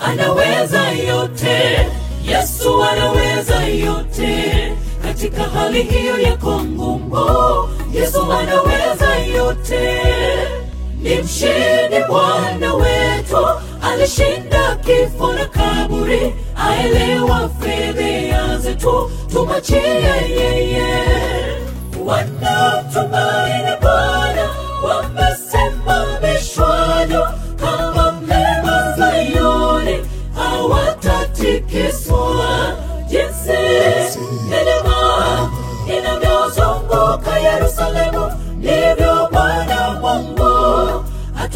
anaweza yote. Yesu anaweza yote. Katika hali hiyo yako ngumu, Yesu anaweza yote. Ni mshindi Bwana wetu, alishinda kifo na kaburi, aelewa fedheha zetu, tumachie yeye. Wanaotumaini Bwana wamesimamishwa juu kama mlima Sayuni, hawatatikiswa. Jinsi milima inavyozunguka Yerusalemu, ndivyo Bwana Mungu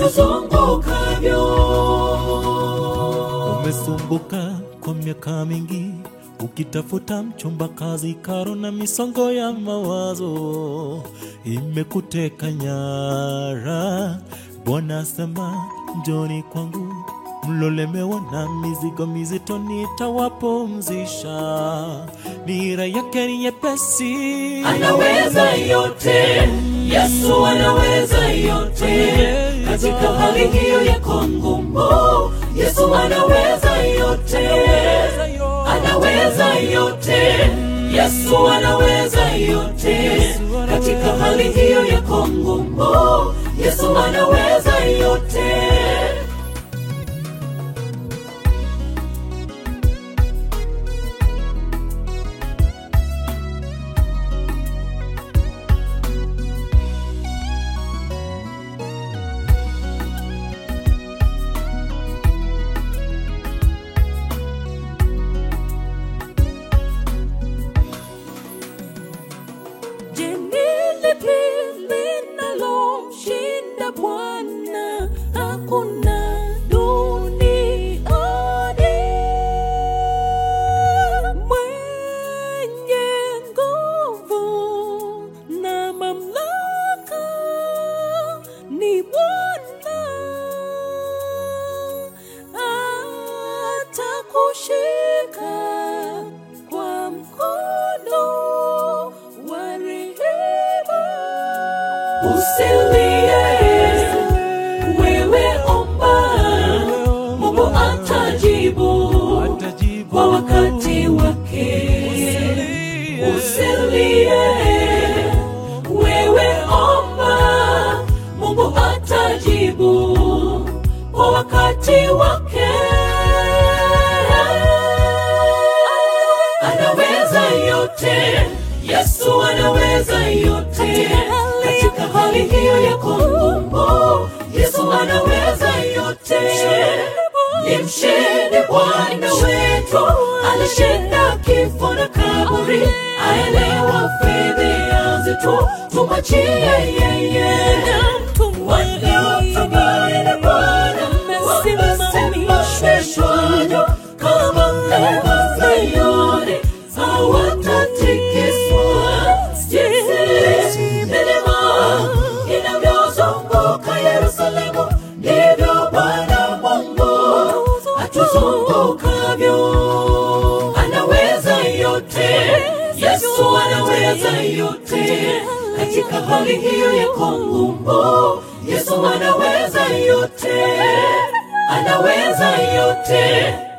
atuzungukavyo. Umesumbuka kwa miaka mingi ukitafuta mchumba kazi, karo na misongo ya mawazo imekuteka nyara. Bwana asema njoni kwangu mlolemewa na mizigo mizito, nitawapumzisha. Nira yake ni nyepesi, anaweza yote. Yesu anaweza yote. Katika hali hiyo yako ngumu, Yesu anaweza yote. Anaweza yote. Yesu anaweza yote. Katika hali hiyo yako ngumu, Yesu anaweza yote. Je, ni lipi linalomshinda Bwana? Hakuna duniani mwenye nguvu na mamlaka ni Bwana, atakushika kwa mkono wa rehema. Usilie, wewe omba, Mungu atajibu atajibu kwa wakati wake. Usilie, wewe omba, Mungu atajibu kwa wakati wake. Anaweza yote, Yesu anaweza yote. Katika hali hiyo yako ngumu, Yesu anaweza yote. Ni mshindi Bwana wetu, alishinda kifo na kaburi, aelewa fedheha zetu, tumwachie yeye. Wanaotumaini Bwana wamesimamishwa juu kama mlima Sayuni, hawatatikiswa. Jinsi milima inavyozunguka Yerusalemu, ndivyo Bwana Mungu atuzungukavyo. Anaweza yote, Yesu anaweza yote. Katika hali hiyo yako ngumu, Yesu anaweza yote, anaweza yote.